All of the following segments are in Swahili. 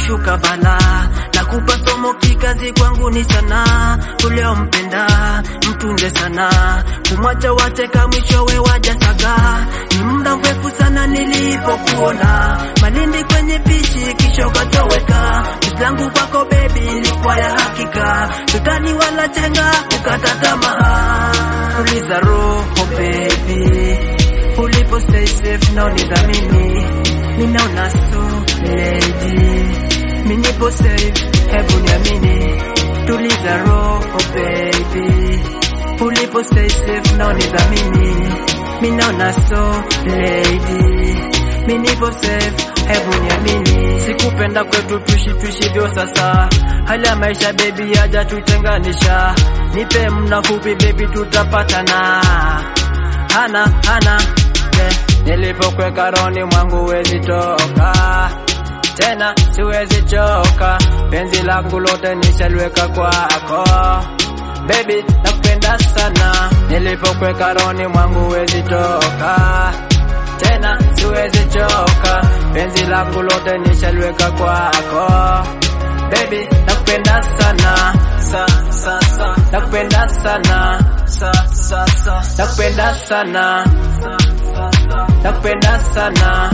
kushuka bala na kupa somo kikazi kwangu ni sana uliompenda mtunze sana kumwacha wateka mwishowe wajasaga ni muda mrefu sana nilipokuona malindi kwenye pichi kisha ukatoweka langu kwako bebi ilikuwa ya hakika tutani wala chenga ukata tamaa tuliza roho bebi ulipo stay safe na unidhamini ninaona so lady minipo safe hebu niamini tuliza roho baby ulipo stay safe na unidhamini minaona so lady minipo safe hebu niamini sikupenda kwetu tuishi tuishivyo sasa hali ya maisha bebi haja tutenganisha nipe mna fupi bebi tutapatana hana hana yeah. nilipokweka roni mwangu wezi toka tena siwezi choka penzi langu lote nishalweka kwako Baby nakupenda sana nilipokweka roni mwangu wezi toka tena siwezi choka penzi langu lote nishalweka kwako Baby nakupenda sana sa sa sa nakupenda sana sa sa sa nakupenda sana nakupenda sana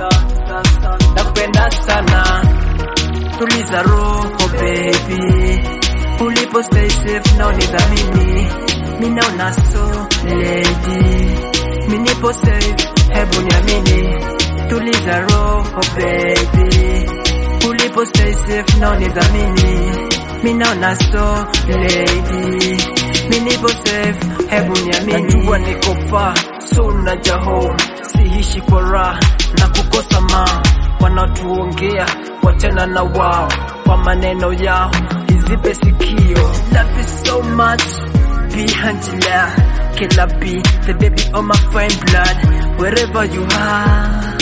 nakupenda sana tuliza roho baby ulipo stay safe na unidhamini minaona so lady minipo safe hebu niamini tuliza roho baby ulipo stay safe na unidhamini minaona so lady minipo safe hebu niamini najua niko far so naja home sihishi kwa raha na kukosa ma wanaotuongea wachana na wao kwa maneno yao izipe sikio love is so much be Angela killer be the baby of my fine blood wherever you are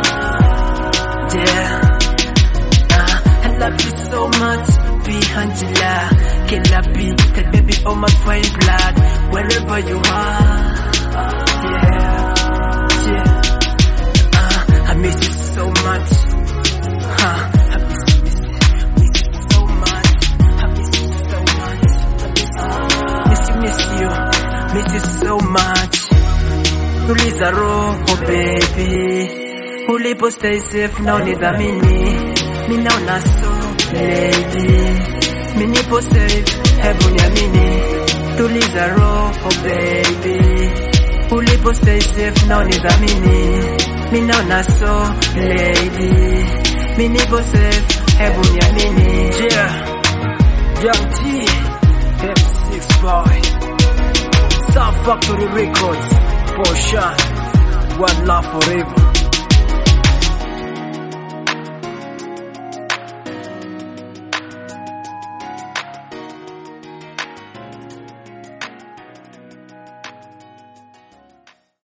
yeah uh, I love you so much be Angela killer be the baby of my fine blood wherever you are yeah yeah uh, I miss you so much huh, I miss you, miss you, miss you so much I miss you so much I miss you, miss you, miss you so much tuliza roho baby ulipo stay safe na unidhamini minaona so lady minipo safe hebu niamini tuliza roho baby ulipo stay safe na unidhamini minaona so lady minipo safe hebu niamini yeah Young T M6 boy South Factory Records Porsche One love forever